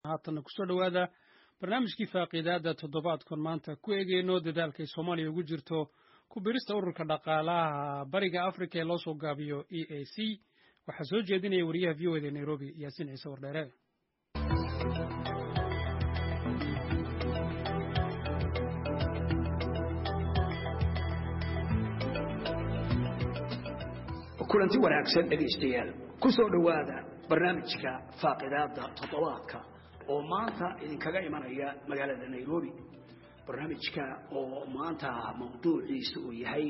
haatanna kusoo dhowaada barnaamijkii faaqiidaada toddobaadkan maanta ku eegeyno dadaalkay soomaaliya ugu jirto ku birista ururka dhaqaalaha bariga afrika ee loo soo gaabiyo e a c waxaa soo jeedinaya wariyaha v o eda nairobi yaasiin ciise wardheere kulanti wanaagsan dhegaystayaal ku soo dhowaada barnaamijka faaqidaada toddobaadka oo maanta idinkaga imanaya magaalada nairobi barnaamijka oo maanta mawduuciisa uu yahay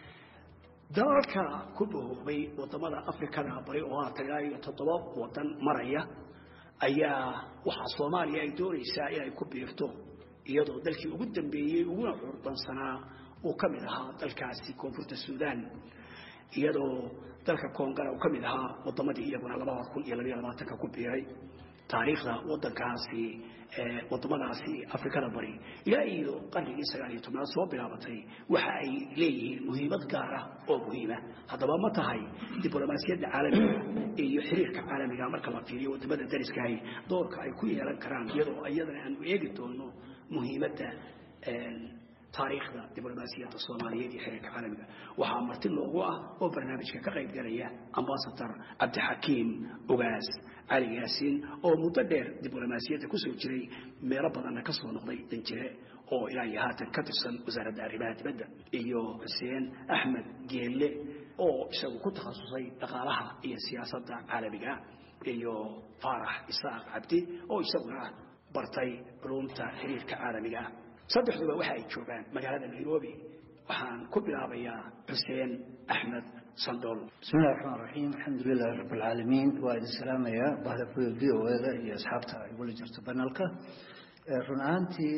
dalalka ku bahoobay wadamada afrikada bari oo haatan ilaa iyo toddoba wadan maraya ayaa waxaa soomaaliya ay doonaysaa inay ku biirto iyadoo dalkii ugu dambeeyey uguna curdansanaa uu ka mid ahaa dalkaasi koonfurta suudaan iyadoo dalka koongara uu ka mid ahaa wadamadii iyaguna labada kun iyo labayo labaatanka ku biiray taariikhda wadankaasi wadamadaasi afrikada bari ilaa iyo qarnigii sagaal iyo tobnaad soo bilaabatay waxa ay leeyihiin muhiimad gaar ah oo muhiima haddaba ma tahay diblomaasiyadda caalamiga iyo xiriirka caalamiga marka la fiiriyo wadamada dariskahay doorka ay ku yeelan karaan iyadoo iyadana aanu eegi doono muhiimadda taariikhda diblomaasiyadda soomaaliyeed iyo xiriirka caalamiga waxaa marti loogu ah oo barnaamijka ka qayb galaya ambasador cabdixakiim ogaas cali yaasiin oo muddo dheer diblomaasiyadda kusoo jiray meelo badanna ka soo noqday danjire oo ilaa iyo haatan ka tirsan wasaaradda arrimaha dibadda iyo xuseen axmed geelle oo isagu ku takhasusay dhaqaalaha iyo siyaasadda caalamiga iyo faarax isaaq cabdi oo isaguna bartay culumta xiriirka caalamiga ah saddexduba waxa ay joogaan magaalada nairobi waxaan ku bilaabayaa xuseen axmed sandool bismillahi raxmaan raxiim alxamdu lilahi rabb alcaalamiin waa idin salaamayaa bahda v o eda iyo asxaabta igula jirto banalka run ahaantii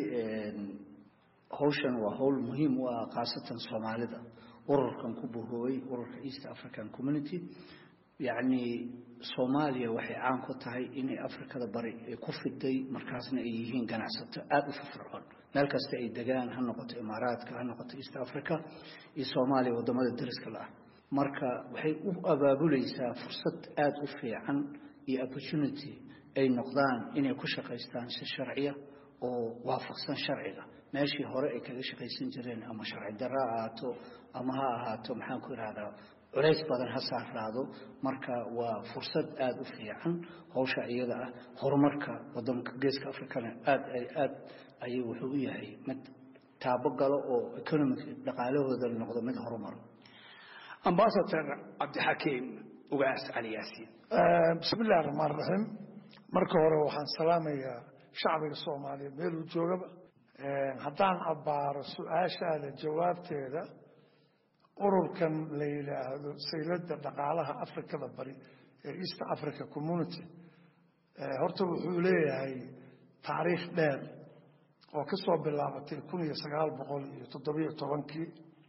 hawshan waa hawl muhiim u ah khaasatan soomaalida ururkan ku buhoobay ururka east african community yacni soomaaliya waxay caan ku tahay inay afrikada bari ay ku fiday markaasna ay yihiin ganacsato aada u firfircoon meel kasta ay degaan ha noqoto imaaraadka ha noqoto east africa iyo soomaaliya wadamada dariska la ah marka waxay u abaabulaysaa fursad aada u fiican iyo opportunity ay noqdaan inay ku shaqaystaan si sharciya oo waafaqsan sharciga meeshii hore ay kaga shaqaysan jireen ama sharci darro ha ahaato ama ha ahaato maxaan ku ihahdaa culays badan ha saaraado marka waa fursad aada u fiican hawsha iyada ah horumarka wadanka geeska africana aad aad ayuu wuxuu u yahay mid taabo galo oo economic dhaqaalahooda noqdo mid horumaro ambasador cabdixakiim ugaas cali yaasiin bismi illahi raxmaan raxiim marka hore waxaan salaamayaa shacbiga soomaaliyeed meeluu joogaba haddaan abbaaro su-aashaada jawaabteeda ururkan la yidhaahdo sayladda dhaqaalaha afrikada bari ee east africa community horta wuxuu leeyahay taariikh dheer oo ka soo bilaabatay kun iyo sagaal boqol iyo toddobiyo tobankii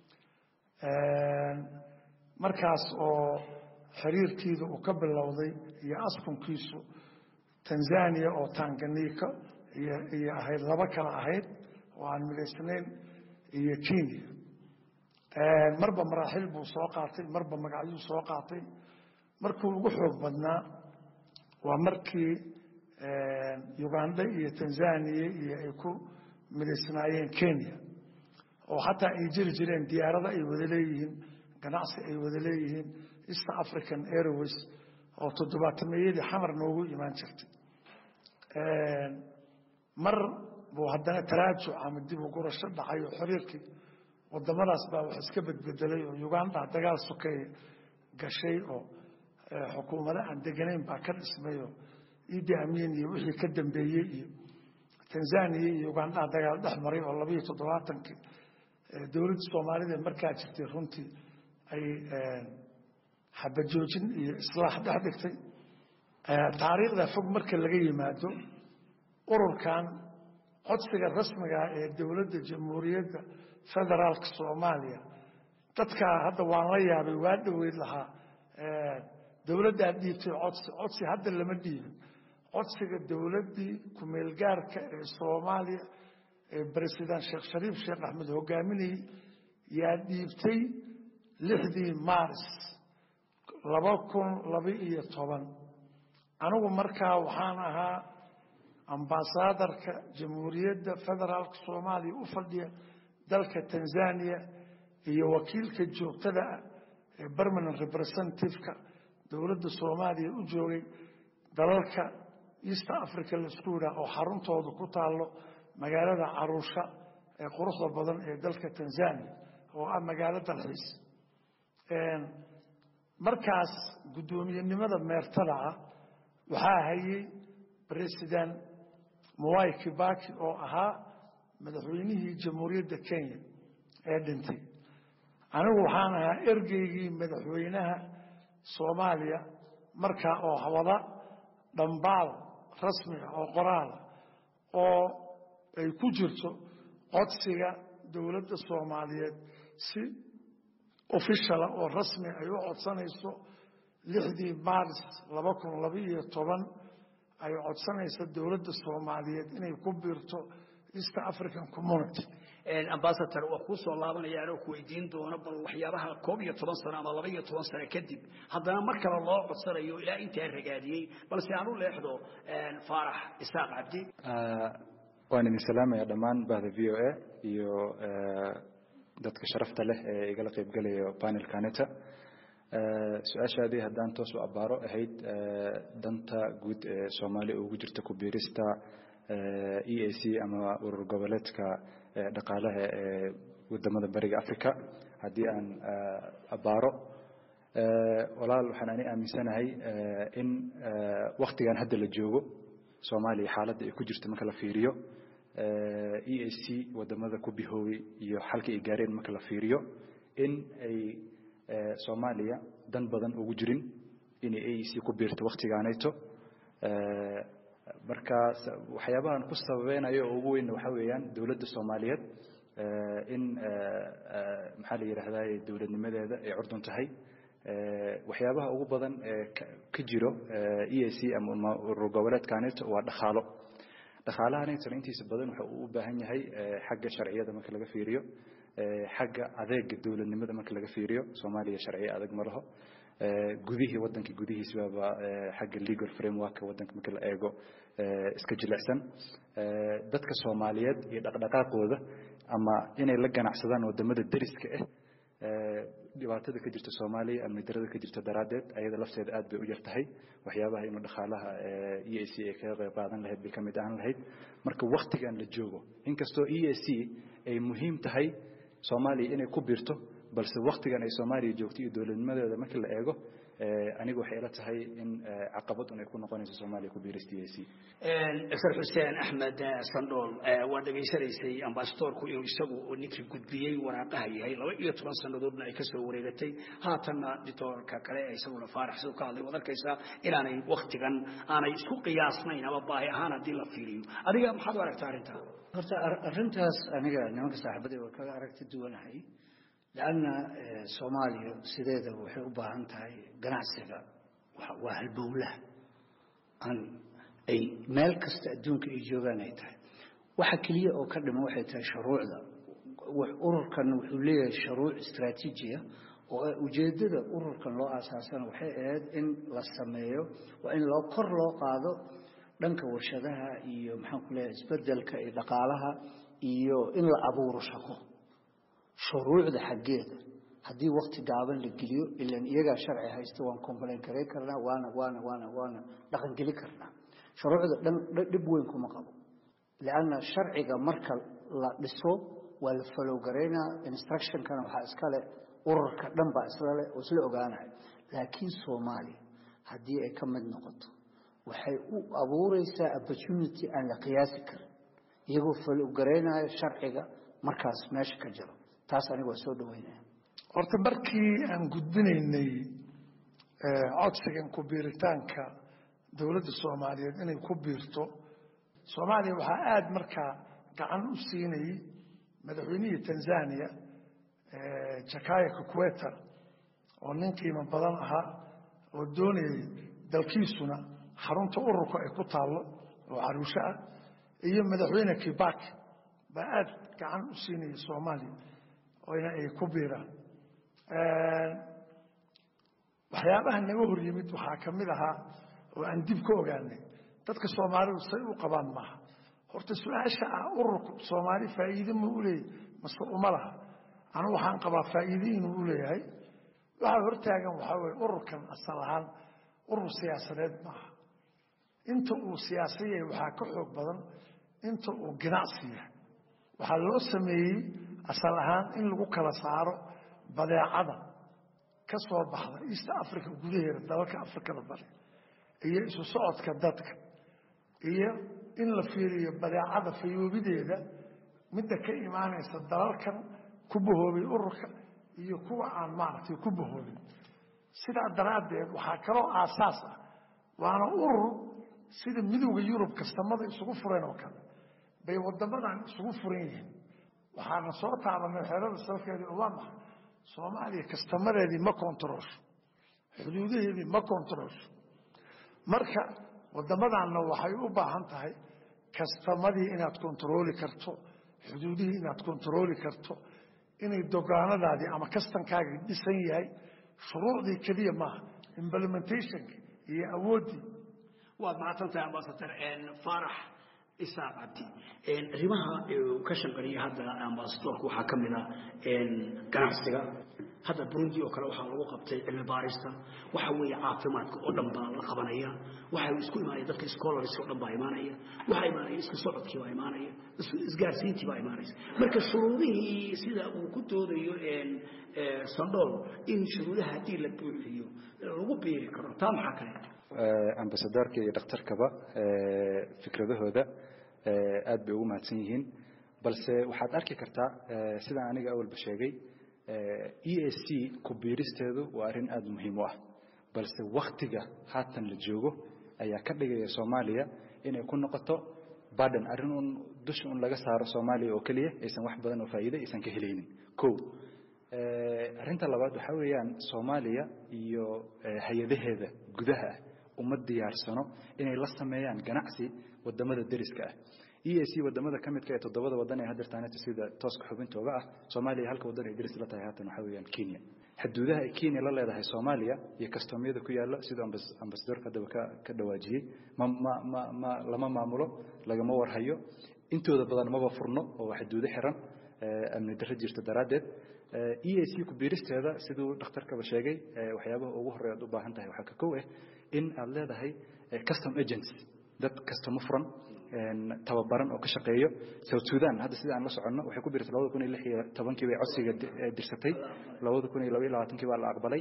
markaas oo xiriirkiida uu ka bilowday iyo askunkiisu tanzania oo tanganika iyo ahayd laba kale ahayd oo aan midaysnayn iyo kenya marba maraaxil buu soo qaatay marba magacyuu soo qaatay markuu ugu xoog badnaa waa markii uganda iyo tanzania iyo ay ku midaysnaayeen kenya oo xataa ay jiri jireen diyaarada ay wada leeyihiin ganacsi ay wada leeyihiin east african airways oo toddobaatameyadii xamar noogu imaan jirtay mar buu haddana taraajuc ama dib u gurasho dhacay oo xiriirkii wadamadaas baa wax iska bedbedelay oo uganda dagaal sokeeye gashay oo xukuumado aan deganayn baa ka dhismay oo idi amiin iyo wixii ka dambeeyey iyo tanzania iyo uganda dagaal dhex maray oo labayo toddobaatankii dowladda soomaalida markaa jirtay runtii ay xabajoojin iyo islaax dhex dhigtay taariikhda fog marka laga yimaado ururkan codsiga rasmigaa ee dowladda jamhuuriyadda federaalka soomaaliya dadkaa hadda waan la yaabay waa dhoweyd lahaa dowladdaa dhiibtay codsi codsi hadda lama dhiibin codsiga dowladdii kumeelgaarka ee soomaaliya ee president sheekh shariif sheekh axmed hogaaminayey yaa dhiibtay lixdii maaris laba kun laba iyo toban anigu markaa waxaan ahaa ambasaadarka jamhuuriyadda federaalka soomaaliya u fadhiya dalka tanzania iyo wakiilka joogtada ah ee permanent representativeka dowladda soomaaliya u joogay dalalka east africa laisku yidhaah oo xaruntooda ku taallo magaalada caruusha ee quruxda badan ee dalka tanzania oo ah magaalo dalxiis markaas guddoomiyenimada meertada ah waxaa hayay president mwai kibaki oo ahaa madaxweynihii jamhuuriyadda kenya ee dhintay anigu waxaan ahaa ergeygii madaxweynaha soomaaliya markaa oo wada dhambaal rasmiga oo qoraala oo ay ku jirto codsiga dowladda soomaaliyeed si ofishala oo rasmi ay u codsanayso lixdii maaris laba kun labaiyo toban ay codsanayso dowladda soomaaliyeed inay ku biirto east african community ambasador waa kuu soo laabanaya anoo ku weydiin doono bal waxyaabaha koob iyo toban sano ama laba iyo toban sano kadib haddana mar kale loo codsanayo ilaa intaa ragaadiyey balse aan u leexdo faarax isaaq cabdi waan idin salaamaya dhammaan bahda v o a iyo dadka sharafta leh ee igala qaybgalayo panelkaneta su-aashaadii haddaan toos u abbaaro ahayd danta guud ee soomaaliya ugu jirta ku biirista e a c ama urur goboleedka dhaqaalaha ee wadamada bariga africa haddii aan abbaaro walaal waxaan ani aaminsanahay in waktigan hadda la joogo soomaaliya xaaladda ay ku jirto marka la fiiriyo e a c wadamada ku bihoowey iyo xalka ay gaareen marka la fiiriyo in ay soomaaliya dan badan ugu jirin inay a e c ku biirto waktigaanayto marka waxyaabahan ku sababeynayo oo ugu weyn waxaa weeyaan dowladda soomaaliyeed in maxaa la yidhaahdaa dowladnimadeeda ay curdun tahay waxyaabaha ugu badan ee ka jiro e a c ama urur goboleedkaanito waa dhaqaalo dhaqaalahanaytona intiisa badan waxa uu u baahan yahay xagga sharciyada marka laga fiiriyo xagga adeega dowladnimada marka laga fiiriyo soomaaliya sharciye adag ma laho gudihii wadanka gudihiisbaba xagga legal framework wadanka marka la eego iska jilicsan dadka soomaaliyeed iyo dhaqdhaqaaqooda ama inay la ganacsadaan wadamada deriska ah dhibaatada ka jirta soomaaliya amni darada ka jirta daraaddeed ayada lafteeda aad bay u yar tahay waxyaabaha inuu dhaqaalaha e a c ay kaga qayb qaadan lahayd bay ka mid ahaan lahayd marka waktigan la joogo inkastoo e a c ay muhiim tahay soomaaliya inay ku biirto balse waktigan ay soomaaliya joogto iyo dowladnimadeeda markii la eego aniga waxay ila tahay in caqabad un ay ku noqonayso soomaaliya ku biirista e a c dr xuseen axmed sandhool waa dhegaysanaysay ambasadorku inuu isagu ninkii gudbiyey waraaqaha yahay laba iyo toban sannadoodna ay kasoo wareegatay haatanna dictoorka kale isaguna faarax siduu ka hadlay waad arkaysaa inaanay waktigan aanay isku qiyaasnayn ama baahi ahaan haddii la fiiriyo adiga maxaad u aragtaa arrintaa horta arrintaas aniga nimanka saaxiibadii waa kaga aragti duwanahay lanna soomaaliya sideedaba waxay u baahan tahay ganacsiga waa halbowlaha aan ay meel kasta adduunka ay joogaan ay tahay waxa keliya oo ka dhima waxay tahay shuruucda ururkan wuxuu leeyahay shuruuc istraatiijiya oo ujeeddada ururkan loo aasaasana waxay ahayd in la sameeyo waa in loo kor loo qaado dhanka warshadaha iyo maxaan ku leeyahay isbedelka iyo dhaqaalaha iyo in la abuuro shaqo shuruucda xaggeeda haddii wakti gaaban la geliyo ilan iyagaa sharci haysta waan complain garay karnaa waana waana waana waana dhaqangeli karnaa shuruucda dhan dhib weyn kuma qabo lianna sharciga marka la dhiso waa la falow garaynaa instructionkana waxaa iskale ururka dhan baa islale oo isla ogaanaya laakiin soomaaliya haddii ay ka mid noqoto waxay u abuureysaa opportunity aan la qiyaasi karin iyagoo falow garaynaya sharciga markaas meesha ka jiro taas aniga waa soo dhaweynaya horta markii aan gudbinaynay codsigan ku biiritaanka dowladda soomaaliyeed inay ku biirto soomaaliya waxaa aada markaa gacan u siinayay madaxweynihii tanzania jakaya kakueta oo nin qiimo badan ahaa oo doonayay dalkiisuna xarunta ururka ay ku taallo oo caruusho ah iyo madaxweyne kibaki baa aada gacan u siinayay soomaaliya oyna ay ku biiraan waxyaabaha naga hor yimid waxaa ka mid ahaa oo aan dib ka ogaanay dadka soomaalidu say u qabaan maaha horta su-aasha ah ururku soomaali faa'iide ma u leeyahy mase uma laha anu waxaan qabaa faa'iide inuu u leeyahay waxaa hortaagan waxaa weye ururkan asal ahaan urur siyaasadeed maaha inta uu siyaasa yahay waxaa ka xoog badan inta uu ganacsi yahay waxaa loo sameeyey asal ahaan in lagu kala saaro badeecada ka soo baxda east africa gudaheeda dalalka afrikada bari iyo isu socodka dadka iyo in la fiiriyo badeecada fayoobideeda midda ka imaanaysa dalalkan ku bahoobay ururka iyo kuwa aan maaragtay ku bahoobin sidaa daraaddeed waxaa kaloo aasaas ah waana urur sida midowda yurub kastamada isugu fureen oo kale bay wadamadan isugu furan yihiin waxaana soo taabanay xerada salkeedii oo waa maxay soomaaliya kastamadeedii ma kontaroosho xuduudaheedii ma kontaroosho marka wadamadanna waxay u baahan tahay kastamadii inaad kontarooli karto xuduudihii inaad kontarooli karto inay dogaanadaadii ama kastankaagii dhisan yahay shuruucdii keliya maaha implementationka iyo awooddii waad mahadsantahay ambasador faarax isaaq cabdi arrimaha ka shanqariya hadda ambasadorka waxaa ka mid a ganacsiga hadda burundi oo kale waxaa lagu qabtay cilmi baarista waxa weeye caafimaadka oo dhan baa la qabanaya waxa isku imaanaya dadka scholars oo dhan baa imaanaya waxa imaanaya isku socodkii baa imaanaya isgaarsiintii baa imaanaysa marka shuruudihii sida uu ku doodayo sandhool in shuruudaha haddii la buuxiyo lagu biiri karo taa maxaa kale ambasadorka iyo dhakhtarkaba fikradahooda aad bay ugu mahadsan yihiin balse waxaad arki kartaa sidaan aniga awalba sheegay e a c ku biiristeedu waa arrin aada muhiim u ah balse waktiga haatan la joogo ayaa ka dhigaya soomaaliya inay ku noqoto baden arrin un dusha un laga saaro soomaaliya oo keliya aysan wax badan oo faa'iide aysan ka helaynin ko arrinta labaad waxaa weeyaan soomaaliya iyo hay-adaheeda gudaha ah uma diyaarsano inay la sameeyaan ganacsi wadamada deriska ah e a c wadamada ka midka ee toddobada wadan ee hadeertaaneta sida tooska xubintooga ah soomaaliya halka wadan ay deris la tahay haatan waxaa weeyaan kenya xuduudaha ay kenya la leedahay soomaaliya iyo kastamyada ku yaalla siduu ambasadorka haddaba ka ka dhawaajiyey ma ma ma ma lama maamulo lagama warhayo intooda badan maba furno oo waa xuduudo xiran amni darro jirta daraaddeed e a c ku biiristeeda siduu dhakhtarkaba sheegay waxyaabaha ugu horreya ad u baahan tahay waxaa ka kow ah in aad leedahay custom agents dad kastamo furan tababaran oo ka shaqeeyo south sudan hadda sida aan la soconno waxay ku biirtay labada kun iyo lix iyo tobankii bay codsiga dirsatay labada kun iyo laba iyo labaatankii baa la aqbalay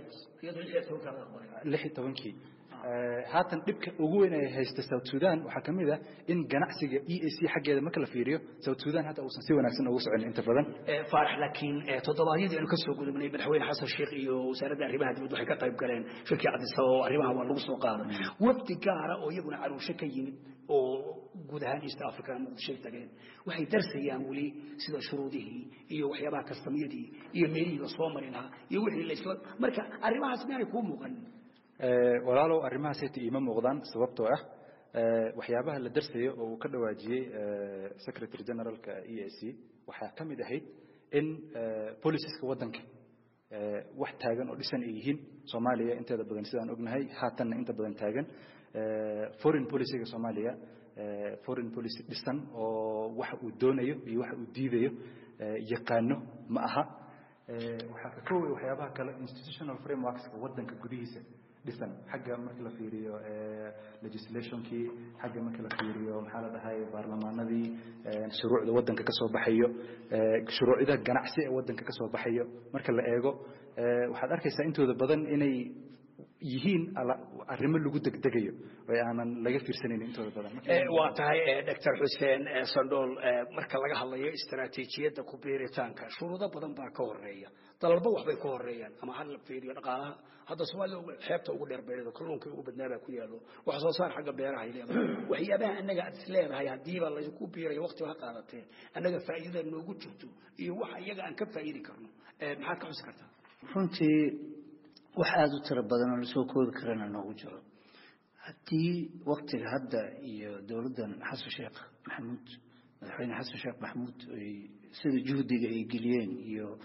lix iyo tobankii haatan dhibka ugu weyn ay haysta south sudan waxaa ka mid ah in ganacsiga e a c xaggeeda marka la fiiriyo south sudan hadda uusan si wanaagsan ugu socon inta badan faarax laakiin toddobaadyadii aynu ka soo gudubnay madaxweyne xasan sheekh iyo wasaaradda arrimaha dibadda waxay ka qayb galeen shirkii cadisaba oo arrimaha waa lagu soo qaaday wafdi gaara oo iyaguna caruusho ka yimid oo guud ahaan east africa muqdishoy tageen waxay darsayaan weli sida shuruudihii iyo waxyaabaha kastamyadii iyo meelihii la soo mari lahaa iyo wixii la isla marka arrimahaas miyaanay kuu muuqan walaalow arrimahaas hata iima muuqdaan sababtoo ah waxyaabaha la darsayo oo uu ka dhawaajiyey secretary generalka e a c waxaa ka mid ahayd in boliciska waddanka wax taagan oo dhisan ay yihiin soomaaliya inteeda badan sidaan ognahay haatanna inta badan taagan foreign policyga soomaaliya foreign policy dhisan oo waxa uu doonayo iyo waxa uu diidayo yaqaano ma aha waxaa ka kooway waxyaabaha kale institutional frameworkska waddanka gudihiisa dhisan xagga marka la fiiriyo legislationkii xagga marka la fiiriyo maxaa la dhahay baarlamaanadii shuruucda waddanka ka soo baxayo shuruucda ganacsi ee waddanka ka soo baxayo marka la eego waxaad arkaysaa intooda badan inay yihiin arrimo lagu degdegayo oo aanan laga fiirsanayn intooda badan waa tahay doctor xuseen sandhool marka laga hadlayo istaraatiijiyadda ku biiritaanka shuruudo badan baa ka horeeya dalalba waxbay ka horeeyaan ama ha la fiiriyo dhaqaalaha hadda soomaalida xeebta ugu dheer beereedo kalluunka ugu badnaabaa ku yaalo wax soo saar xagga beeraha ay leedahay waxyaabaha annaga aad is leedahay haddiiba laysku biirayo waqti ha qaadatee annaga faa'iidada noogu jirto iyo waxa iyaga aan ka faa'iidi karno maxaad ka xusi kartaa runtii wax aada u tiro badan oo lasoo koobi karana noogu jiro haddii waktiga hadda iyo dowladdan xasan sheekh maxamuud madaxweyne xasan sheekh maxamuud ay sida juhdiga ay geliyeen iyo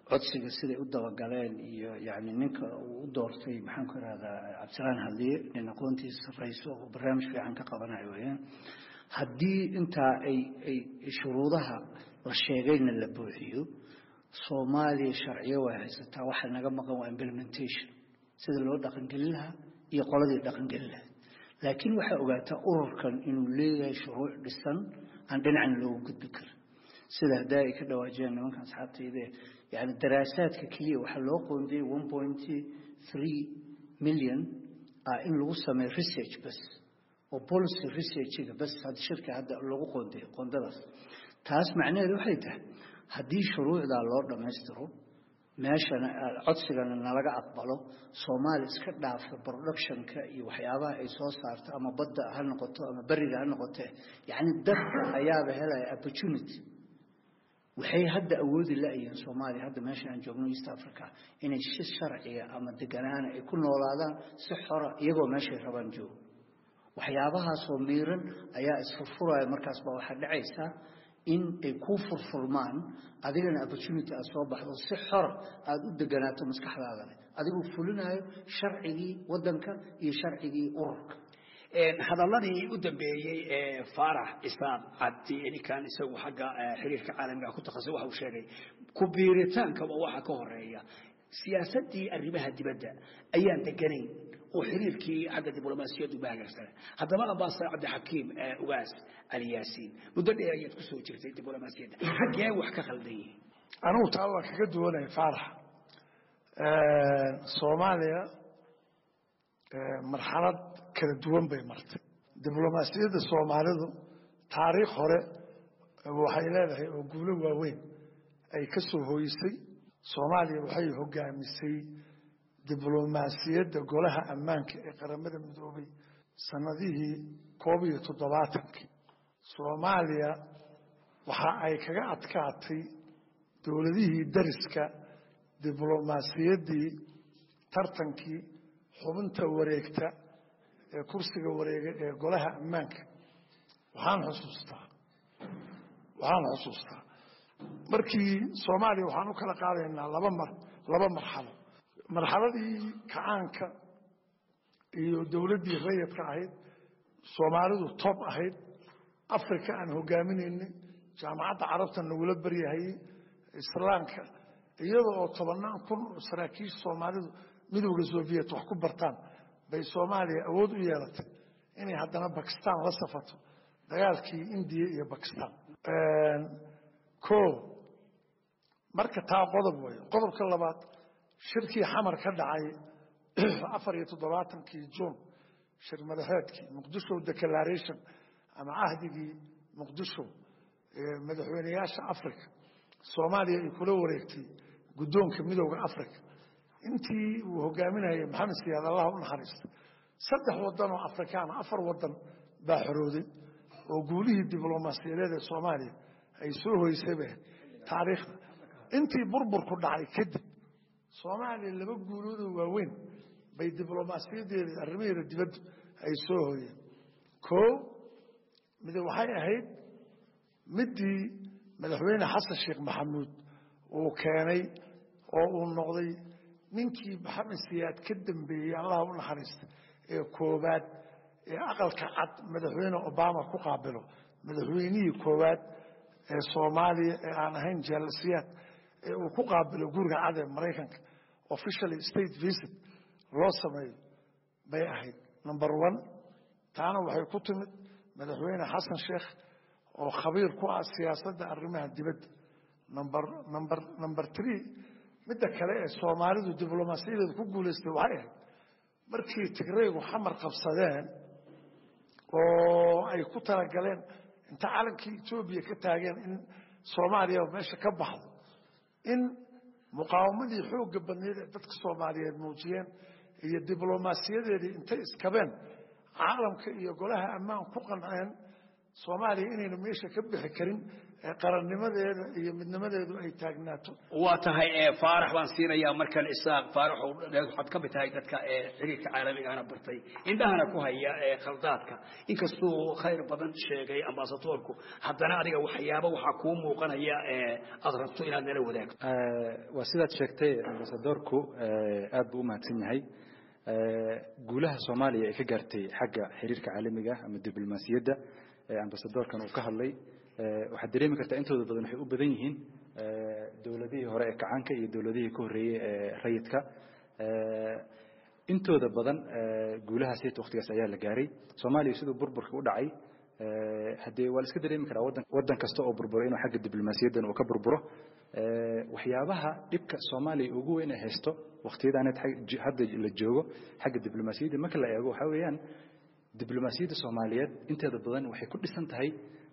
codsiga siday u dabagaleen iyo yani ninka uu u doortay maxaan ku irahdaa cabdisalaan hadliye nin aqoontiisa sarrayso oo barnaamij fiican ka qabanayo weyaan haddii intaa ay ay shuruudaha la sheegayna la buuxiyo soomaaliya sharciyo way haysataa waxa naga maqan waa implementation sida loo dhaqangelin lahaa iyo qoladii dhaqangelin lahayd laakiin waxaa ogaataa ururkan inuu leeyahay shuruuc dhisan aan dhinacna loogu gudbi karin sida haddaa ay ka dhawaajiyaan nimanka asxaabtayde yani daraasaadka keliya waxaa loo qoondiyey one point three million ah in lagu sameeyo research bas oo policy researchiga bas hadda shirka hadda lagu qoondiyo qoondadaas taas macnaheedu waxay tahay haddii shuruucdaa loo dhammaystiro meeshana codsigana nalaga aqbalo soomaaliya iska dhaafa productionka iyo waxyaabaha ay soo saarto ama badda ha noqoto ama beriga ha noqotee yacni dadka ayaaba helaya opportunity waxay hadda awoodi la-yihiin soomaaliya hadda meesha aan joogno east africa inay si sharciga ama deganaana ay ku noolaadaan si xora iyagoo meeshay rabaan joogo waxyaabahaasoo miiran ayaa isfurfuraya markaas baa waxaa dhacaysaa in ay kuu furfurmaan adigana opportunity aad soo baxdo si xora aada u deganaato maskaxdaadane adigoo fulinayo sharcigii waddanka iyo sharcigii ururka hadalladii u dambeeyey ee faarax isaaq cabdi ninkan isagu xagga xiriirka caalamiga ku takhasus waxa uu sheegay ku biiritaankaba waxa ka horeeya siyaasaddii arrimaha dibadda ayaan deganayn oo xiriirkii xagga diblomaasiyaddu ba hagaagsanay haddaba ambaasar cabdixakiim ugaas ali yaasiin muddo dheer ayaad ku soo jirtay diblomaasiyadda xaggee wax ka khaldan yihiin anigu taa waa kaga duwanaya faarax soomaaliya marxalad kala duwan bay martay diblomaasiyadda soomaalidu taariikh hore waxay leedahay oo guulo waaweyn ay ka soo hooyisay soomaaliya waxay hogaamisay diblomaasiyadda golaha ammaanka ee qaramada midoobay sanadihii koob iyo toddobaatankii soomaaliya waxa ay kaga adkaatay dowladihii dariska diblomaasiyaddii tartankii xubinta wareegta ee kursiga wareega ee golaha ammaanka waxaan xusuustaa waxaan xusuustaa markii soomaaliya waxaan u kala qaadaynaa laba mar laba marxalo marxaladii kacaanka iyo dowladdii rayadka ahayd soomaalidu toob ahayd africa aan hogaaminaynay jaamacadda carabta nagula baryahayey islaamka iyada oo tobannaan kun oo saraakiisha soomaalidu midowda soviet wax ku bartaan bay soomaaliya awood u yeelatay inay haddana bakistan la safato dagaalkii indiya iyo bakistan o marka taa qodob weeye qodobka labaad shirkii xamar ka dhacay afar iyo toddobaatankii juun shir madaxeedkii muqdisho declaration ama cahdigii muqdisho madaxweyneyaasha africa soomaaliya ay kula wareegtay guddoonka midowda africa intii uu hogaaminayay maxamed siyaad allah u naxariista saddex wadan oo afrikaana afar wadan baa xorooday oo guulihii diblomaasiyadeed ee soomaaliya ay soo hoysayba taariikhda intii burburku dhacay kadib soomaaliya laba guuloodoo waaweyn bay diblomaasiyadeeda arrimaheeda dibaddu ay soo hoyeen koo mid waxay ahayd midii madaxweyne xasan sheekh maxamuud uu keenay oo uu noqday ninkii maxamed siyaad ka dambeeyey allah u naxariista ee koowaad ee aqalka cad madaxweyne obama ku qaabilo madaxweynihii koowaad ee soomaaliya ee aan ahayn jaalasiyaad ee uu ku qaabilo guriga cad ee maraykanka officially state visit loo sameeyo bay ahayd number one taana waxay ku timid madaxweyne xasan sheekh oo khabiir ku ah siyaasadda arrimaha dibadda number number number three midda kale ee soomaalidu diblomaasiyadeeda ku guulaystay waxay ahayd markii tigraygu xamar qabsadeen oo ay ku talagaleen inta calankii etoobiya ka taageen in soomaaliya meesha ka baxdo in muqaawamadii xoogga badneed ee dadka soomaaliyeed muujiyeen iyo diblomaasiyadeedii intay iskabeen caalamka iyo golaha ammaan ku qanceen soomaaliya inayna meesha ka bixi karin qarannimadeeda iyo midnimadeedu ay taagnaato waa tahay faarax baan siinayaa markan isaaq faarax waxaad ka mid tahay dadka xiriirka caalamigahana bartay indhahana ku haya khaldaadka inkastuu khayr badan sheegay ambasadoorku haddana adiga waxyaaba waxaa kuu muuqanaya aad rabto inaad nala wadaagto waa sidaad sheegtay ambasadoorku aad buu u mahadsan yahay guulaha soomaaliya ay ka gaartay xagga xiriirka caalamiga ah ama diblomaasiyadda ambasadoorkan uu ka hadlay waxaad dareemi kartaa intooda badan waxay u badan yihiin dowladihii hore ee kacaanka iyo dowladihii ka horreeyey ee rayidka intooda badan guulahaas heta waktigaas ayaa la gaaray soomaaliya siduu burburka u dhacay haddee waa la iska dareemi karaa wadan waddan kasta oo burburo inuu xagga diblomaasiyaddan uu ka burburo waxyaabaha dhibka soomaaliya ugu weyn ay haysto waktiyadaan hadda la joogo xagga diblomaasiyadda marka la eego waxaa weeyaan diblomaasiyadda soomaaliyeed inteeda badan waxay ku dhisan tahay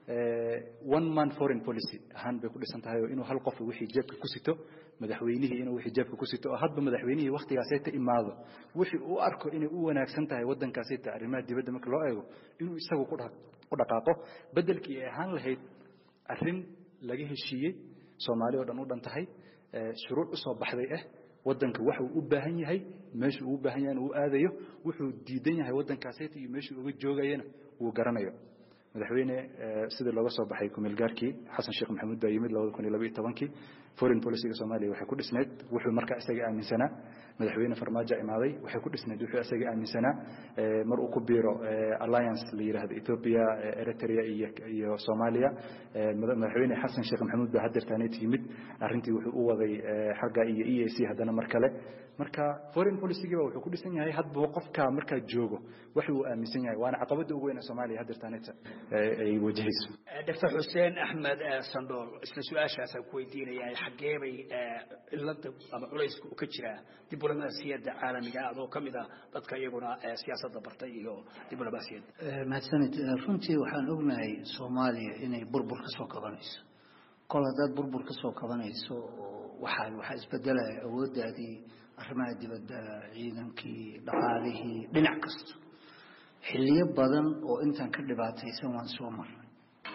one man foreign policy ahaan bay ku dhisan tahay oo inuu hal qof wixii jeebka ku sito madaxweynihii inuu wixii jeebka ku sito oo hadba madaxweynihii waktigaasay ta imaado wixii uu arko inay u wanaagsan tahay waddankaasay ta arrimaha dibadda marka loo eego inuu isagu ku dhaqaaqo beddelkii ay ahaan lahayd arrin laga heshiiyey soomaali oo dhan u dhan tahay shuruuc u soo baxday ah waddanka waxuu u baahan yahay meeshuu ugu baahan yahay uu aadayo wuxuu diidan yahay waddankaasayta iyo meeshuu uga joogayana wuu garanayo madaxweyne sidii looga soo baxay kumeelgaarkii xasan sheekh maxamuud baa yimid labada kun iyo labaiyo tobankii foreign policyga soomaaliya waxay ku dhisneyd wuxuu markaa isaga aaminsanaa madaxweyne farmaajo imaaday waxay ku dhisneyd wuxuu isaga aaminsanaa mar uu ku biiro alliance la yidhaahdo ethiopia eritrea iyo iyo soomaaliya madaxweyne xasan sheekh maxamuud baa hadeertaaneet yimid arrintii wuxuu u waday xagga iyo e a c haddana mar kale marka foreign policygiiba wuxuu ku dhisan yahay hadba qofka markaa joogo wax uu aaminsan yahay waana caqabada ugu weyn ee soomaaliya hadeertaaneeta ay wajahayso doctor xuseen axmed sandhool isla su-aashaasaan ku weydiinaya xaggee bay cilada ama culayska u ka jiraa diblomaasiyadda caalamiga adoo ka mid ah dadka iyaguna siyaasadda bartay iyo diblomaasiyadda mahadsanid runtii waxaan ognahay soomaaliya inay burbur ka soo kabanayso kol haddaad burbur ka soo kabanayso waxaa waxaa isbedelaya awooddaadii arrimaha dibadda ciidankii dhaqaalihii dhinac kasta xilliyo badan oo intaan ka dhibaataysan waan soo marnay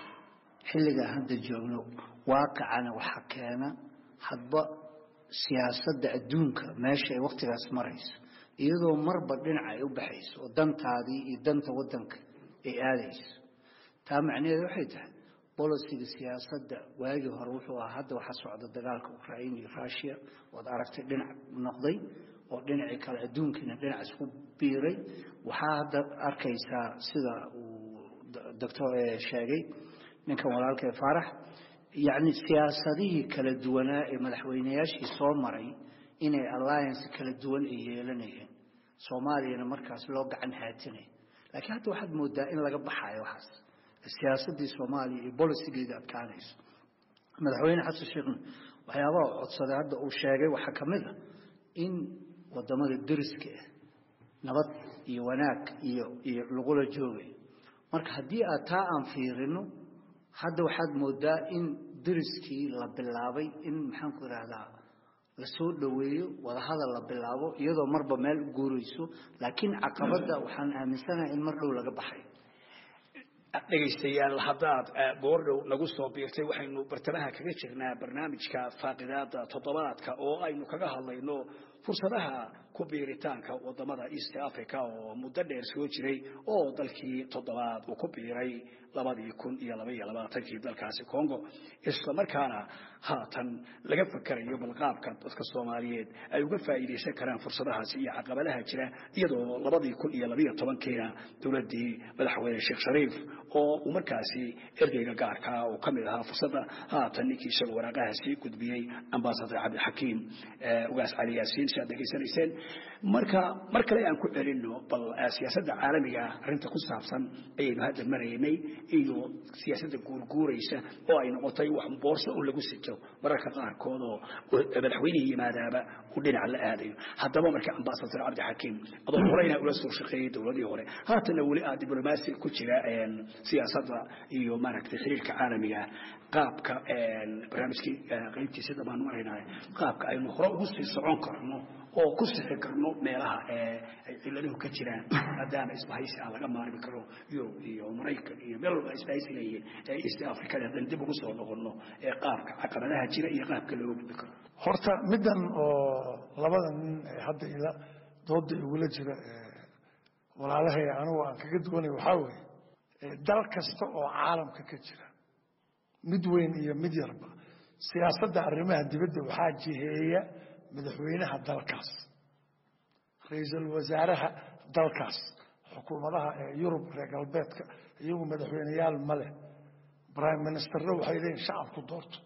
xilligaa hadda joogno waaqicana waxaa keena hadba siyaasadda adduunka meesha ay wakhtigaas marayso iyadoo marba dhinaca ay u baxayso oo dantaadii iyo danta waddanka ay aadayso taa macnaheedu waxay tahay bolisiga siyaasadda waagii hore wuxuu ahaa hadda waxaa socda dagaalka ukrain iyo rushia ood aragtay dhinac noqday oo dhinacii kale adduunkiina dhinac isku biiray waxaa hadda arkaysaa sida uu doctor sheegay ninkan walaalkee faarax yacni siyaasadihii kala duwanaa ee madaxweynayaashii soo maray inay alliance kala duwan ay yeelanayeen soomaaliyana markaas loo gacan haatinay laakiin hadda waxaad moodaa in laga baxayo waxaas siyaasaddii soomaaliya iyo bolisigeeda adkaanayso madaxweyne xasan sheekhna waxyaabaha codsaday hadda uu sheegay waxaa ka mid a in wadamada deriska ah nabad iyo wanaag iyo iyo lagula joogayo marka haddii aad taa aan fiirino hadda waxaad moodaa in deriskii la bilaabay in maxaanku idhaahdaa lasoo dhoweeyo wadahadal la bilaabo iyadoo marba meel u guurayso laakiin caqabadda waxaan aaminsanahay in mar dhow laga baxayo dhegaystayaal haddaad goordhow nagu soo biirtay waxaynu bartamaha kaga jirnaa barnaamijka faaqidaada toddobaadka oo aynu kaga hadlayno fursadaha ku biiritaanka wadamada east africa oo muddo dheer soo jiray oo dalkii toddobaad uu ku biiray labadii kun iyo labaiyo labaatankii dalkaasi congo isla markaana haatan laga fakarayo balqaabka dadka soomaaliyeed ay uga faa'iidaysan karaan fursadahaasi iyo caqabadaha jira iyadoo labadii kun iyo labaiyo tobankiina dowladdii madaxweyne sheekh shariif oo uu markaasi ergeyga gaarkaa uu ka mid ahaa fursadda haatan ninkii isaga waraaqahaasi gudbiyey ambasador cabdixakiim ugaas cali yaasiin si aad degeysanayseen marka mar kale aan ku celinno bal siyaasadda caalamiga arrinta ku saabsan ayaynu hadda maraynay iyo siyaasadda guurguuraysa oo ay noqotay wax boorso un lagu sito mararka qaarkood oo madaxweynihii yimaadaaba uu dhinac la aadayo haddaba marka ambasador cabdixakiim adoo horeyna ula soo shaqeeyey dowladii hore haatanna weli aad diblomaasi ku jira siyaasadda iyo maaragtay xiriirka caalamiga qaabka barnaamijkii qaybtiisa dhammaan maraynaa qaabka aynu hore ugu sii socon karno oo ku sixi karno meelaha ay ciladuhu ka jiraan maadaama isbahaysi aan laga maarmi karo yurub iyo maraykan iyo meel walba isbahaysi leeyihiin ee east africada haddaan dib ugu soo noqono ee qaabka caqabadaha jira iyo qaabka looga gudbi karo horta middan oo labada nin ee hadda ila dooda igula jira walaalahay anigu aan kaga duwanay waxaa weeye dal kasta oo caalamka ka jira mid weyn iyo mid yarba siyaasadda arrimaha dibadda waxaa jiheeya madaxweynaha dalkaas ra-iisul wasaaraha dalkaas xukuumadaha ee yurub reer galbeedka iyagu madaxweyneyaal ma leh prime ministerna waxay leeyihin shacabku doorto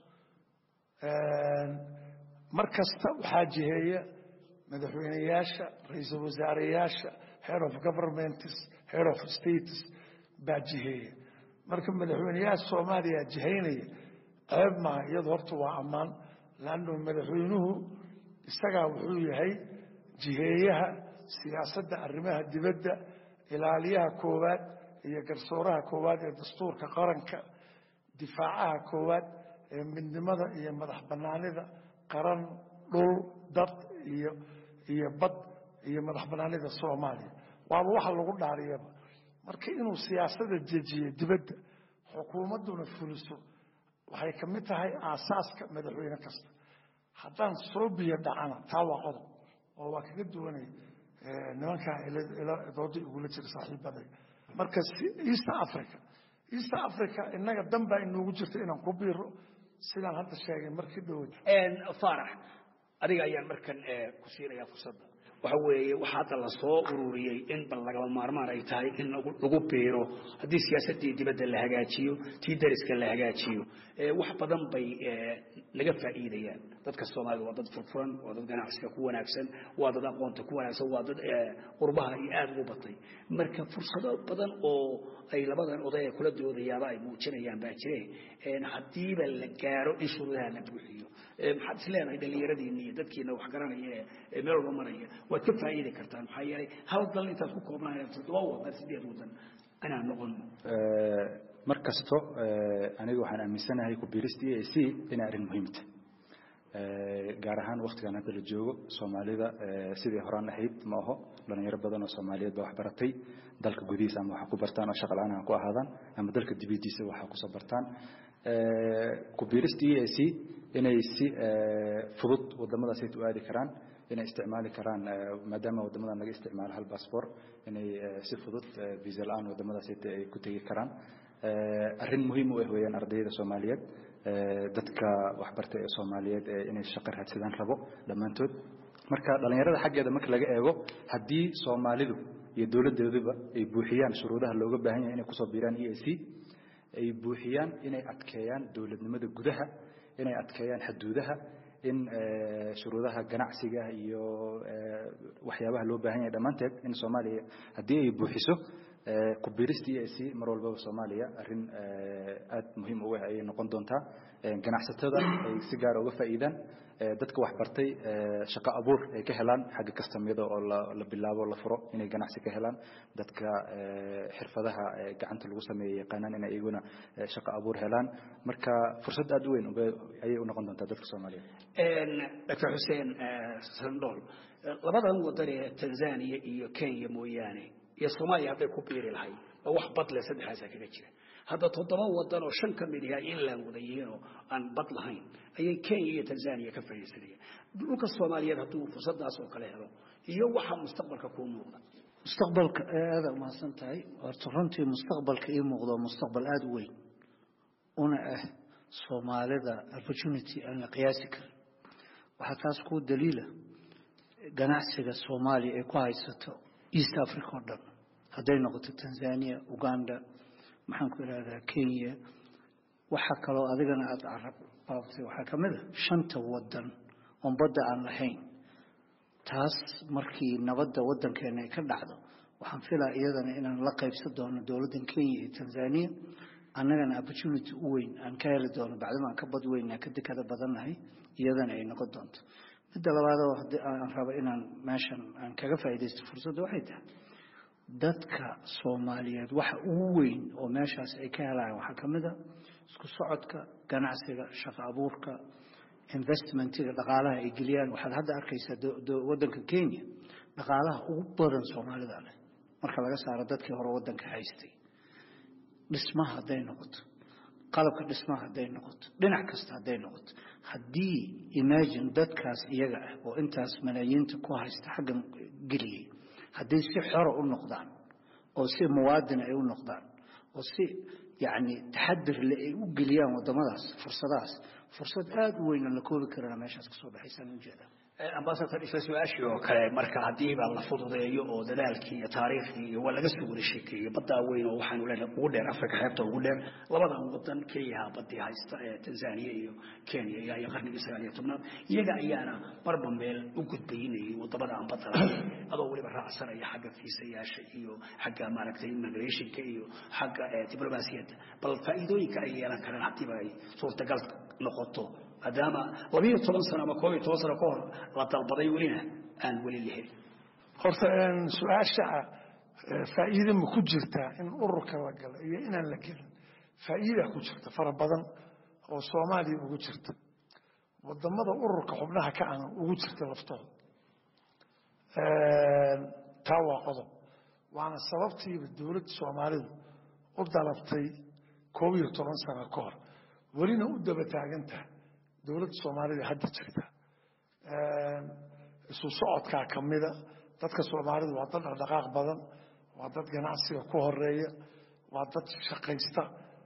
mar kasta waxaa jiheeya madaxweyneyaasha ra-iisul wasaareyaasha head of governments head of states baa jiheeya marka madaxweyneyaasha soomaaliya jihaynaya ceeb maaha iyadu horta waa ammaan laannu madaxweynuhu isagaa wuxuu yahay jiheeyaha siyaasadda arrimaha dibadda ilaaliyaha koowaad iyo garsooraha koowaad ee dastuurka qaranka difaacaha koowaad ee midnimada iyo madax bannaanida qaran dhul dad iyo iyo bad iyo madax bannaanida soomaaliya waaba waxa lagu dhaariyaba marka inuu siyaasada dejiyo dibadda xukuumadduna fuliso waxay ka mid tahay aasaaska madaxweyne kasta haddaan soo biyo dhacana taa waa qodob oo waa kaga duwanay nimankaa dooda igula jira saaxiibaday marka east africa east africa innaga dan baa inoogu jirta inaan ku biiro sidaan hadda sheegay markii dhow faarax adiga ayaan markan ku siinayaa fursadda waxa weeye waxa hadda lasoo ururiyey in bal lagaba maarmaan ay tahay in lagu biiro haddii siyaasaddii dibadda la hagaajiyo tii dariska la hagaajiyo wax badan bay laga faa'iidayaan dadka soomaalida waa dad furfuran waa dad ganacsiga ku wanaagsan waa dad aqoonta ku wanaagsan waa dad qurbaha iyo aada ugu batay marka fursado badan oo ay labadan oday ee kula doodayaaba ay muujinayaan baa jire haddiiba la gaaro in shuruudaha la buuxiyo maxaad is leenahay dhallinyaradiina iyo dadkiina wax garanaya ee meel walba maraya waad ka faa'iidi kartaan maxaa yeelay hal dal intaad ku koobnaan toddoba wadan sideed wadan inaan noqon mar kasto aniga waxaan aaminsanahay ku biirista e a c inay arrin muhiimta gaar ahaan waktigan hadda la joogo soomaalida sidii horaan ahayd ma aho dhalinyaro badan oo soomaaliyeed baa wax baratay dalka gudihiisa ama waxa ku bartaan oo shaqa la-aan ha ku ahaadaan ama dalka dibadiisa waxa kusoo bartaan ku biirista e a c inay si fudud wadamadaas u aadi karaan inay isticmaali karaan maadaama wadamadan laga isticmaalo hal bassbor inay si fudud visa la-aan wadamadaas ay ku tegi karaan arrin muhiim u ah weeyaan ardayda soomaaliyeed dadka waxbartay ee soomaaliyeed inay shaqo raadsadaan rabo dhammaantood marka dhallinyarada xaggeeda marka laga eego haddii soomaalidu iyo dowladdeeduba ay buuxiyaan shuruudaha looga baahan yahay inay kusoo biiraan e a c ay buuxiyaan inay adkeeyaan dowladnimada gudaha inay adkeeyaan xuduudaha in shuruudaha ganacsiga iyo waxyaabaha loo baahan yahay dhammaanteed in soomaaliya haddii ay buuxiso ku biirista e a c mar walbaba soomaaliya arrin aada muhiim u ah ayay noqon doontaa ganacsatada ay si gaara uga faa'iidaan dadka waxbartay shaqo abuur ay ka helaan xagga kastamyada oo la bilaabo la furo inay ganacsi ka helaan dadka xirfadaha gacanta lagu sameeya yaqaanaan inay iyaguna shaqo abuur helaan marka fursad aada u weyn ayay u noqon doontaa dadka soomaaliyeed doctor xuseen sandhool labadan wadan ee tanzania iyo kenya mooyaane iyo soomaaliya hadday ku biiri lahayd oo wax bad leh saddexaasaa kaga jira hadda toddoba wadan oo shan ka mid yahay inland wada yihiin oo aan bad lahayn ayay kenya iyo tanzania ka fadhiisanayaan dhulka soomaaliyeed hadduu fursadaas oo kale helo iyo waxa mustaqbalka kuu muuqda mustaqbalka aada umahadsan tahay horta runtii mustaqbalka ii muuqdo mustaqbal aada u weyn una ah soomaalida opportunity aan la qiyaasi karin waxaa taas kuu daliila ganacsiga soomaaliya ay ku haysato east africa oo dhan hadday noqoto tanzania uganda maxaan ku idhahdaa kenya waxaa kaloo adigana aada carab baabtay waxaa ka mid a shanta wadan oon badda aan lahayn taas markii nabadda waddankeena ay ka dhacdo waxaan filaa iyadana inaan la qaybsan doono dowladdan kenya iyo tanzania annagana opportunity u weyn aan ka heli doono bacdama aan ka bad weynaa ka dekada badannahay iyadana ay noqon doonto midda labaadoo haddii aan rabo inaan meeshan aan kaga faa'iidaysto fursadda waxay tahay dadka soomaaliyeed waxa ugu weyn oo meeshaas ay ka helayaan waxaa ka mid a isku socodka ganacsiga shaqo abuurka investmentiga dhaqaalaha ay geliyaan waxaad hadda arkaysaa waddanka kenya dhaqaalaha ugu badan soomaalida leh marka laga saaro dadkii hore waddanka haystay dhismaha hadday noqoto qalabka dhismaha hadday noqoto dhinac kasta hadday noqoto haddii imagine dadkaas iyaga ah oo intaas malaayiinta ku haysta xaggan geliyey hadday si xora u noqdaan oo si muwaadin ay u noqdaan oo si yacni taxadir le ay u geliyaan waddamadaas fursadahaas fursad aada u weyn aan la koobi karana meeshaas ka soo baxaysaan ujeedaa ambasador isla su-aashii oo kale marka haddiiba la fududeeyo oo dadaalkii iyo taariikhdii iyo waa laga soo wada sheekeeyey baddaa weyn oo waxaanu leenahay ugu dheer afrika xeebta ugu dheer labadan wadan keliyaha baddii haysta ee tanzania iyo kenya ilaa iyo qarnigii sagaal iyo tobnaad iyaga ayaana marba meel u gudbaynayay wadamada aan badda lahayn adoo weliba raacsanaya xagga fiisayaasha iyo xagga maaragtay immigrationka iyo xagga diblomaasiyadda bal faa'iidooyinka ay yeelan karaan haddiiba ay suurtagal noqoto maadaama labiyo toban sano ama koob iyo toban sano ka hor la dalbaday welina aan weli la helin horta su-aasha faa'iide ma ku jirtaa in ururka la galo iyo inaan la gelin faa'iida ku jirta fara badan oo soomaaliya ugu jirta wadamada ururka xubnaha ka ana ugu jirta laftooda taa waa qodob waana sababtiiba dowladda soomaalidu u dalabtay koob iyo toban sano ka hor welina u daba taagan tahay dowladda soomaalida hadda jirta isu socodkaa ka mida dadka soomaalidu waa dad dhaqdhaqaaq badan waa dad ganacsiga ku horeeya waa dad shaqaysta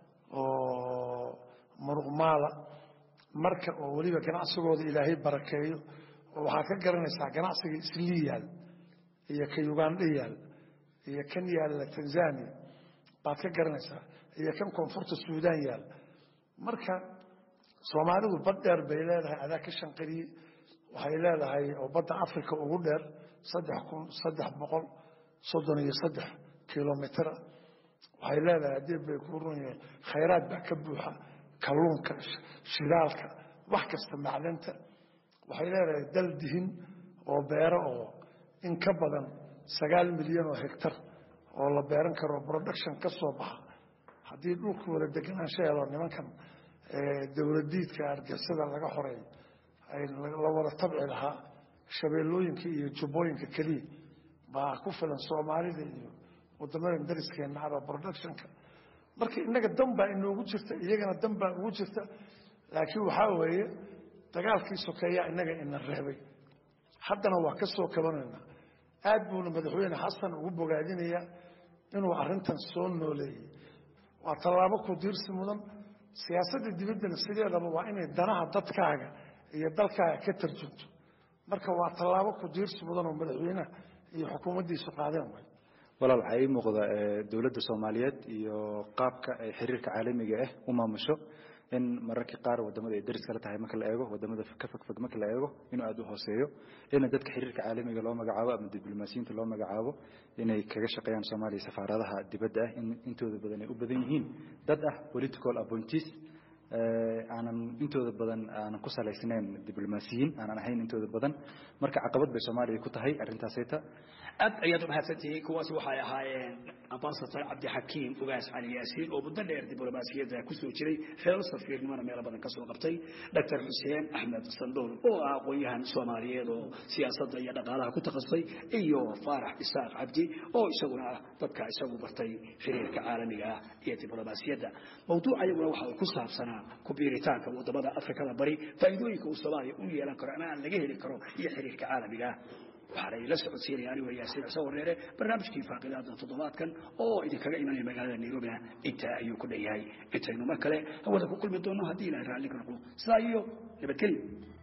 oo muruqmaala marka oo weliba ganacsigooda ilaahay barakeeyo oo waxaa ka garanaysaa ganacsiga islii yaal iyo ka ugandha yaal iyo kan yaalla tanzania baad ka garanaysaa iyo kan koonfurta suudaan yaal marka soomaalidu bad dheer bay leedahay adaa ka shanqariyey waxay leedahay oo badda africa ugu dheer saddex kun saddex boqol soddon iyo saddex kilomitr waxay leedahay haddii bay ku run yahay khayraad baa ka buuxa kalluunka shidaalka wax kasta macdanta waxay leedahay dal dihin oo beero oo in ka badan sagaal milyan oo hegtar oo la beeran karo production ka soo baxa haddii dhulka wada deganaansho helo nimankan dowladiidka argixisada laga xoreeyo la wada tabci lahaa shabeellooyinka iyo jubbooyinka keliya baa ku filan soomaalida iyo wadamada dariskeena aba productionka marka innaga dan baa inoogu jirta iyagana dan baa ugu jirta laakiin waxaa weeye dagaalkii sokeeyaa innaga ina reebay haddana waa ka soo kabanaynaa aad buuna madaxweyne xasan ugu bogaadinayaa inuu arrintan soo nooleeyey waa tallaabo ku diirsi mudan siyaasadda dibaddana sideedaba waa inay danaha dadkaaga iyo dalkaaga ka tarjunto marka waa tallaabo ku diirsi mudan oo madaxweynaha iyo xukuumaddiisu qaadeen way walaal waxaa ii muuqda dowladda soomaaliyeed iyo qaabka ay xiriirka caalamiga ah u maamusho in mararkii qaar wadamada ay daris kala tahay marka la eego wadamada ka fogfog marka la eego inuu aada u hooseeyo in dadka xiriirka caalamiga loo magacaabo ama diblomaasiyiinta loo magacaabo inay kaga shaqeeyaan soomaaliya safaaradaha dibadda ah in intooda badan ay u badan yihiin dad ah political appointees aanan intooda badan aanan ku salaysnayn diblomaasiyiin aanan ahayn intooda badan marka caqabad bay soomaaliya ku tahay arrintaasayta aad ayaad u mahadsantihiin kuwaasi waxay ahaayeen ambasador cabdixakiim ugaas cali yaasiin oo muddo dheer diblomaasiyadda kusoo jiray xeelo safiirnimona meelo badan ka soo qabtay doctor xuseen axmed sandool oo ah aqoon-yahan soomaaliyeed oo siyaasadda iyo dhaqaalaha ku takasustay iyo faarax isaaq cabdi oo isaguna ah dadka isagu bartay xiriirka caalamiga ah iyo diblomaasiyadda mawduuca iyaguna waxa uu ku saabsanaa kubiiritaanka wadamada afrikada bari faa'iidooyinka uu soomaaliya u yeelan karo ama aan laga heli karo iyo xiriirka caalamiga ah waxaana ila socodsiinaya anigo yaasiin cise wareere barnaamijkii faaqidaada toddobaadkan oo idinkaga imanaya magaalada nairobina intaa ayuu ku dhan yahay intaynu mar kale hawada ku kulmi doonno haddii ilahay raalli ka noqdo sidaa iyo nabadgelyo